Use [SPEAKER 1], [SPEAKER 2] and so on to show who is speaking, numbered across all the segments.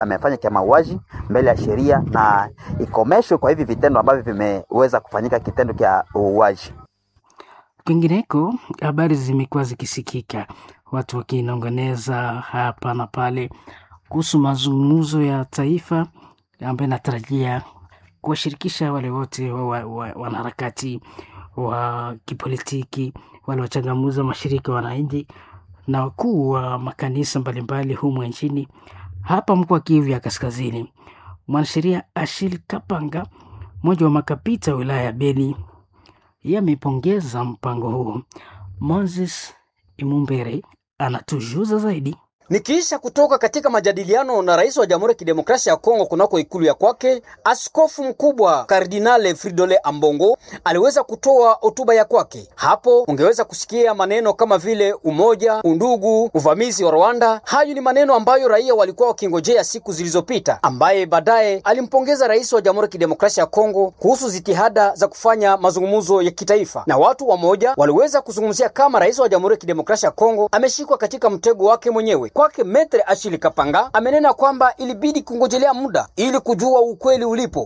[SPEAKER 1] amefanya cha mauaji mbele ya sheria na ikomeshwe kwa hivi vitendo ambavyo vimeweza kufanyika kitendo cha uuaji.
[SPEAKER 2] Kwingineko, habari zimekuwa zikisikika, watu wakinongoneza hapa na pale kuhusu mazungumzo ya taifa ambayo inatarajia kuwashirikisha wale wote wa, wa, wa, wanaharakati wa kipolitiki, wale wachangamuzi wa mashirika wananchi na wakuu wa makanisa mbalimbali humu nchini. Hapa mkoa wa Kivu ya Kaskazini, mwanasheria Ashil Kapanga, mmoja wa makapita wa wilaya ya Beni, yeye amepongeza mpango huu. Moses Imumbere anatujuza zaidi.
[SPEAKER 3] Nikiisha kutoka katika majadiliano na rais wa Jamhuri ya Kidemokrasia ya Kongo kunako ikulu ya kwake, askofu mkubwa Kardinale Fridole Ambongo aliweza kutoa hotuba ya kwake. Hapo ungeweza kusikia maneno kama vile umoja, undugu, uvamizi wa Rwanda. Hayo ni maneno ambayo raia walikuwa wakingojea siku zilizopita, ambaye baadaye alimpongeza rais wa Jamhuri ya Kidemokrasia ya Kongo kuhusu jitihada za kufanya mazungumzo ya kitaifa, na watu wamoja waliweza kuzungumzia kama rais wa Jamhuri ya Kidemokrasia ya Kongo ameshikwa katika mtego wake mwenyewe kwake Metre Achille Kapanga amenena kwamba ilibidi kungojelea muda ili kujua ukweli ulipo.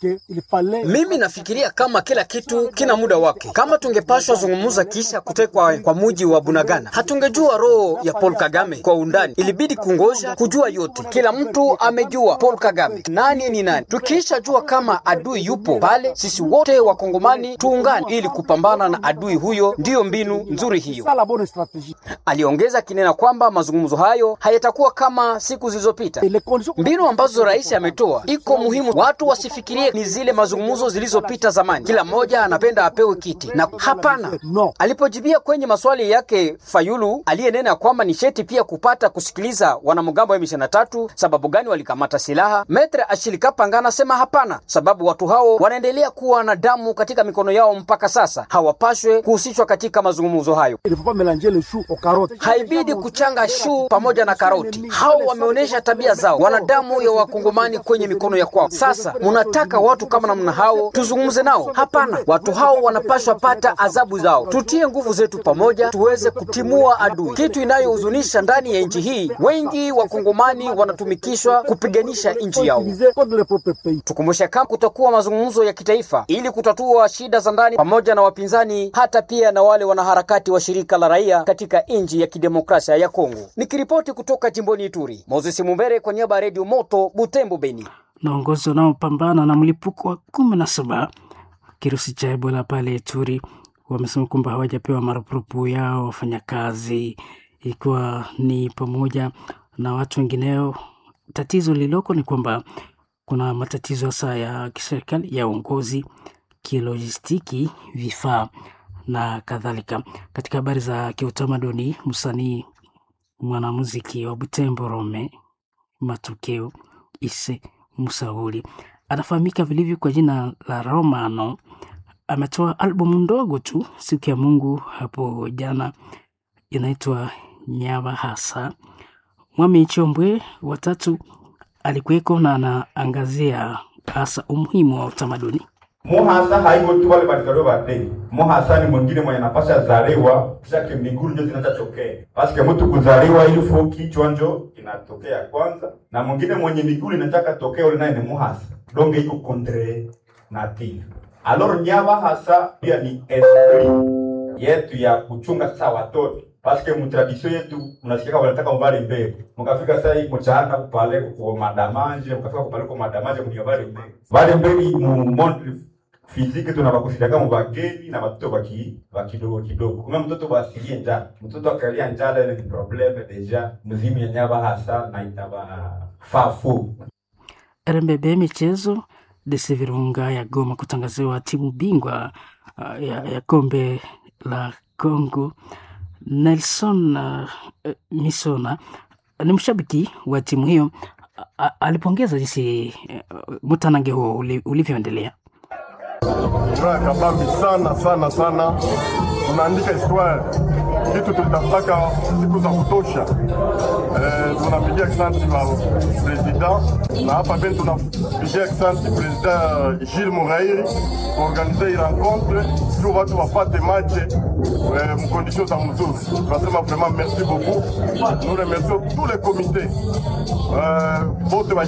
[SPEAKER 3] Mimi nafikiria kama kila kitu kina muda wake. Kama tungepashwa zungumza kisha kutekwa kwa muji wa Bunagana, hatungejua roho ya Paul Kagame kwa undani. Ilibidi kungoja kujua yote. Kila mtu amejua Paul Kagame nani ni nani. Tukiisha jua kama adui yupo pale, sisi wote wakongomani tuungane ili kupambana na adui huyo. Ndiyo mbinu nzuri hiyo. Aliongeza kinena kwamba mazungumzo hayo hayatakuwa kama siku zilizopita. Mbinu ambazo rais ametoa iko muhimu, watu wasifikirie ni zile mazungumzo zilizopita zamani, kila mmoja anapenda apewe kiti na hapana. Alipojibia kwenye maswali yake Fayulu aliyenena kwamba ni sheti pia kupata kusikiliza wanamgambo wa M23 sababu gani walikamata silaha, Metre Ashilikapanga anasema hapana, sababu watu hao wanaendelea kuwa na damu katika mikono yao mpaka sasa, hawapashwe kuhusishwa katika mazungumzo hayo. Haibidi kuchanga shu pamoja na karoti. Hao wameonyesha tabia zao, wana damu ya wakongomani kwenye mikono ya kwao. Sasa munataka watu kama namna hao tuzungumze nao? Hapana, watu hao wanapashwa pata adhabu zao. Tutie nguvu zetu pamoja, tuweze kutimua adui. Kitu inayohuzunisha ndani ya nchi hii, wengi wakongomani wanatumikishwa kupiganisha nchi yao. Tukumbushe kama kutakuwa mazungumzo ya kitaifa ili kutatua shida za ndani pamoja na wapinzani, hata pia na wale wanaharakati wa shirika la raia katika nchi ya kidemokrasia ya Kongo. Nikiripoti kutoka jimboni Ituri, Moses Mumbere kwa niaba ya Redio Moto Butembo, Beni.
[SPEAKER 2] Naongozi wanaopambana na mlipuko wa kumi na saba kirusi cha Ebola pale Ituri wamesema kwamba hawajapewa marupurupu yao wafanyakazi, ikiwa ni pamoja na watu wengineo. Tatizo lililoko ni kwamba kuna matatizo hasa ya kiserikali ya uongozi, kilojistiki, vifaa na kadhalika. Katika habari za kiutamaduni, msanii mwanamuziki wa Butembo Rome Matokeo Ise Musauli anafahamika vilivyo kwa jina la Romano. Ametoa albumu ndogo tu siku ya Mungu hapo jana, inaitwa Nyaba Hasa. Mwami Chombwe watatu alikuweko na anaangazia hasa umuhimu wa utamaduni.
[SPEAKER 4] Muhasa haiko tu wale balizaliwa bade. Muhasa ni mwingine mwenye napasha zaliwa kisha kimiguru ndio zinachotokea. Paske mtu kuzaliwa ili fo kichwa njo inatokea kwanza na mwingine mwenye miguru inataka tokea ule naye ni muhasa. Donge iko contre native. Alors nyaba hasa pia ni esprit yetu ya kuchunga sasa watoto. Paske mu tradition yetu unasikia wanataka mbali mbele. Mkafika sasa hii mchana kupale kwa madamanje, mkafika kupale kwa madamanje mnyo bali mbele. Bali mbele mu monde fiziki tunabakusidaga mu bageni na batoto baki bakidogo kidogo. Kuma mtoto basilie njala. Mtoto akalia njala ile ni probleme deja mzimu ya nyaba hasa na itaba fafu.
[SPEAKER 2] RMBB michezo DC Virunga ya Goma kutangaziwa timu bingwa uh, ya, ya kombe la Congo. Nelson uh, Misona ni mshabiki wa timu hiyo, A- alipongeza jinsi uh, mtanange huo uli- ulivyoendelea.
[SPEAKER 5] furaha kabambi sana sana sana, tunaandika histoire kitu tulitafutaka siku za kutosha. Eh, tunapigia asante wa president na hapa pia tunapigia asante president Gilles Murairi kuorganize hii rencontre juu watu wapate match eh, mkondisio za mzuri. Tunasema vraiment merci beaucoup. Nous remercions tous les comités euh, bote